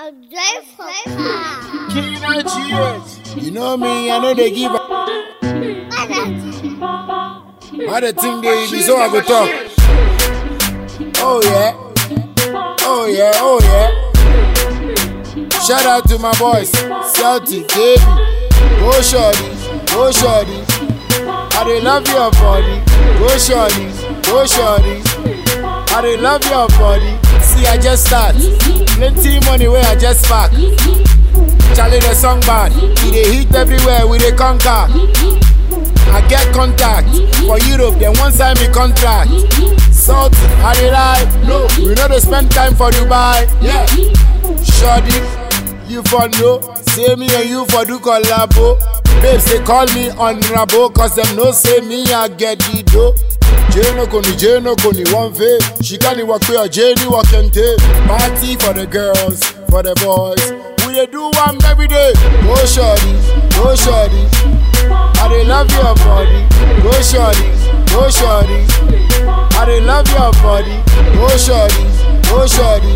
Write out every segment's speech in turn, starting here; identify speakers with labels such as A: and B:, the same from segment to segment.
A: A joyful car.
B: King of GH. You know me, I know they give a. What the thing they be so I go talk. Oh yeah. Oh yeah, oh yeah. Shout out to my boys, Celtic, Davey. Go shorty, go shorty. I dey love your body. Go shorty, go shorty. I dey love your body. See, I just start. Plenty money where I just pack. Charlie the song bad. We dey hit everywhere, we dey conquer. I get contact for Europe, then one sign me contract. Salt, I dey lie. No, we no dey spend time for Dubai. Yeah, Shorty, you for know. Say me and you for do collabo. Babes, they call me honorable, cause them no say me I get the dough. Jane Okoni, Jane Okoni, one fave. She can't walk with her, Jane walk and take. Party for the girls, for the boys. We dey do one every day. Go shorty, go shorty. I dey love your body. Go shorty, go shorty. I dey love your body. Go shorty, go shorty.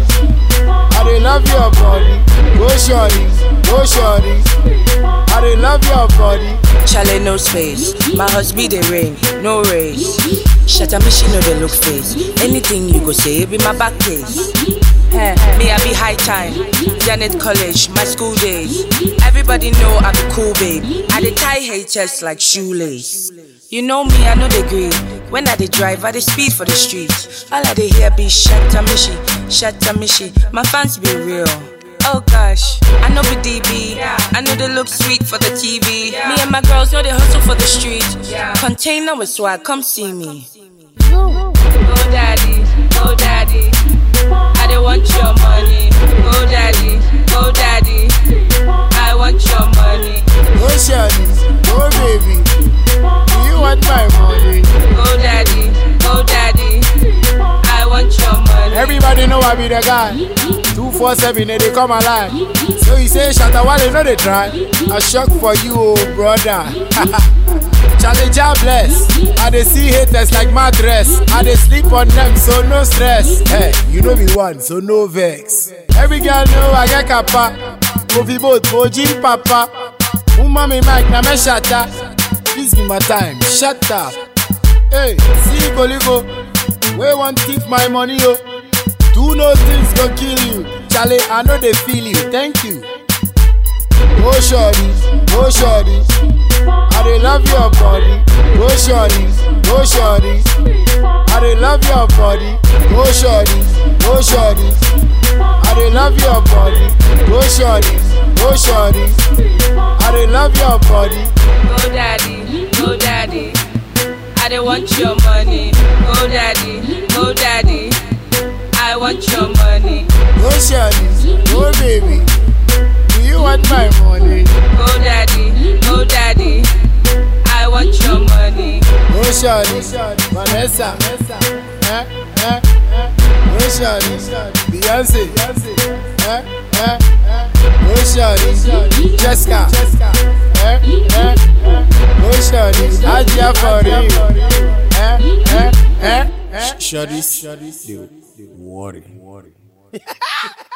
B: I dey love your body. Go shorty, go shorty. I dey love your body.
C: Chale no space. My husband they rain, no race. Shut up, me she know they look face. Anything you go say, it be my back case. Hey, me I be high time. Janet College, my school days. Everybody know I be cool, babe. I dey tie haters like shoelace. You know me, I know they green. When I dey drive, I dey speed for the street. All I dey hear be shatta mishi, shatta mishi. My fans be real. Oh gosh, I know be DB. I know they look sweet for the TV. Me and my girls know they hustle for the street. Container with swag, come see me. Go daddy, go daddy. I don't want your money. Go daddy, go daddy. I want your money.
B: Go shorty, go baby. Do you want my money?
C: Go daddy, go daddy. I want your money.
B: Everybody know I be the guy. 247 they dey come alive. So you say Shatta Wale no dey try. A shock for you, oh brother. Charlie Jah bless. I dey see haters like my dress. I dey sleep on them, so no stress. Hey, you know me one, so no vex. Every girl know I get kappa. Kofi boat, Ojin papa. Woman me mic, na me shatta. Please give my time, shut up. Hey, see Goligo. We want thief my money, yo. Do no things go kill you. Charlie, I know they feel you. Thank you. Go shorty, go shorty. I dey love your body. Go shorty, go shorty. I dey love your body. Go shorty, go shorty. I dey love your body. Go shorty, go shorty. I dey love your body.
C: Go daddy, go daddy. I don't want your money. Go daddy, go daddy. I want your money.
B: Go shorty, go baby. Do you want my money?
C: Go daddy, go daddy. I want your money.
B: Go shorty, Vanessa. Eh, eh, eh. Go shorty, Beyonce. Eh, eh, eh. Go shorty, Jessica. Eh, eh, eh. Go shorty, Aja for you. Eh, eh, eh. eh. Shorty, they worry.